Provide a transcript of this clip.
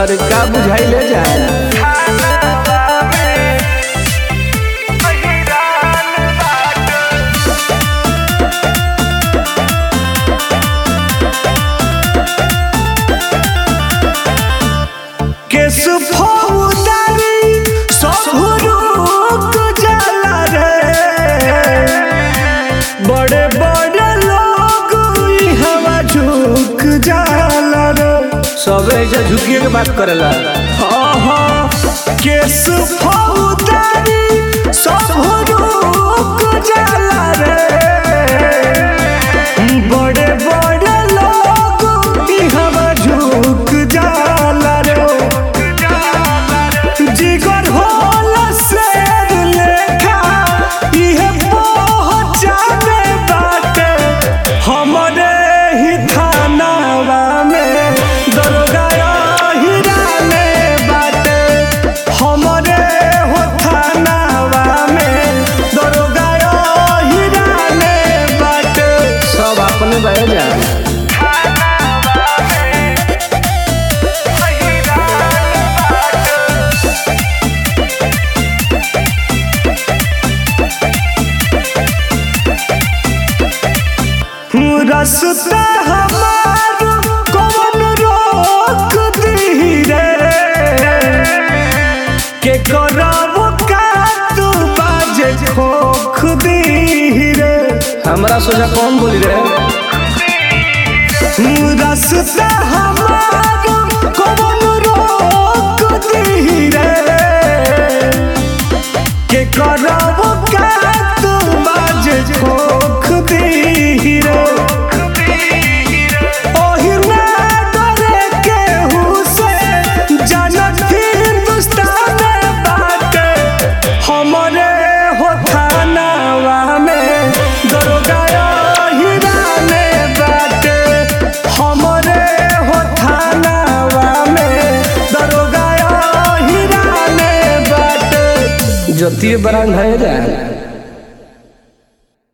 अरे का बुझाई ले जाए केस फौदारी सब रुक जाला रे बड़े बड़े लोग ई हवा झुक जाला रे सबे ऐसे झुकिए के बात करेला हाँ हाँ केस फौदारी सब रुक जाला रे बड़े बड़े लोग ई हवा झुक जाला रे जिगर होला शेर लेखा इहे पहचाने बाटे हमरे ही थानावा में दरोगा हिराने बाटे हमरे हो थानावा में दरोगा हिराने बाटे सब अपने बह जाए रास्ता हमार कौन रोक दी रे के करब का तू बाजे खोख दी रे हमरा सोचा कौन बोली रे रास्ता हमार कौन रोक दी रे के करब का तू बाजे खोख दी रे ओही ना डरे केहू से जनत हिंदुस्तान बाटे हमरे हो थानावा में दरोगा हिराने बाटे हमरे हो थानावा में दरोगा हिराने बाटे जतिये बरान है जाए